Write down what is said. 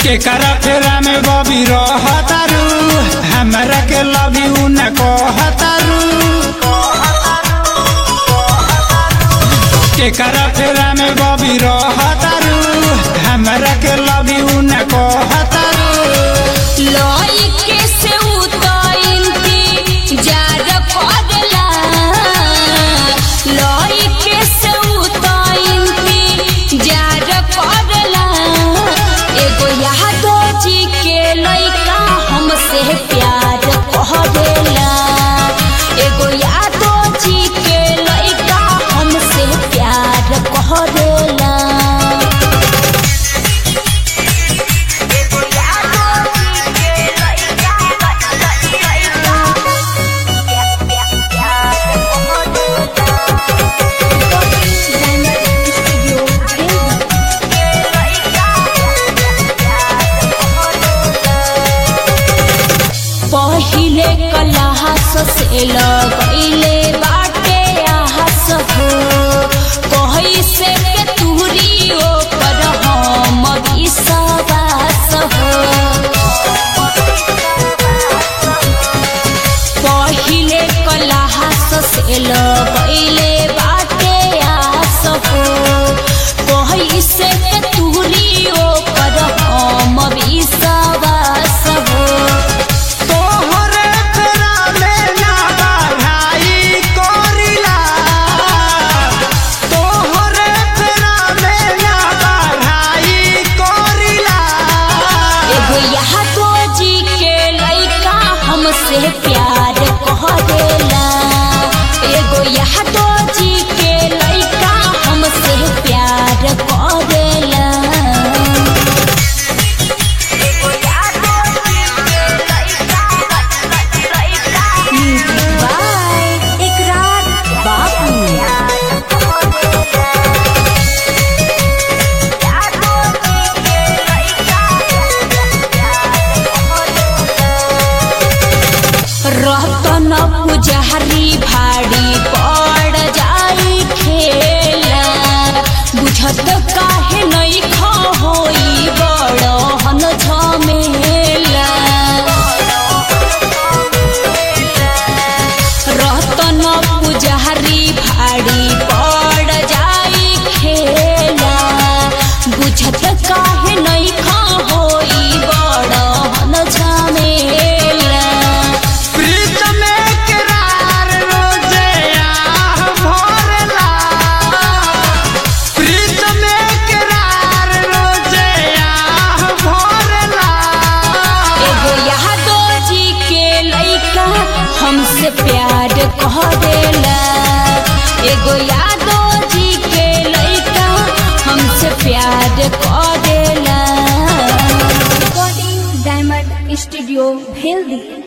केकरा फेरा में बबी रहतारू हमरा के लव यू न कहतारू केकरा फेरा में बबी रहतारू हमरा के लव यू न कहतारू लइके से उतइंती जार करला लइके से उतइंती जार करला एगो यादो जी के लइका हमसे प्यार करेला एगो यादो जी के लइका हमसे प्यार करेला पहिले कलहास से लगैले बाटे आहस हो कही से के तुहरी ओपर हम विश्वास हो पहिले कलहास से लगैले बाटे आस हो कही से के तुहरी ओपर हम विश्वास हो तोहरे फेरा में ना बढ़ाई कोरिला तोहरे फेरा में ना बढ़ाई कोरिला एगो यादो जी के लइका हमसे प्यार करेला एगो यादो जी के लइका हमसे प्यार करेला बाय इकरार बाबू रतन पुजारी भाड़ी पड़ जाई खेला बुझत काहे नहीं खा होई बड़हन झमेला रतन पुजारी भाड़ी पड़ जाई खेला बुझत काहे नहीं खा होई बड़हन झमेला प्रीत में करार रोजे आह भरला प्रीत में करार रोजे आह भरला एगो यादो जी के लइका हमसे प्यार करेला एगो यादो जी के लइका हमसे प्यार करेला recording diamond studio healthy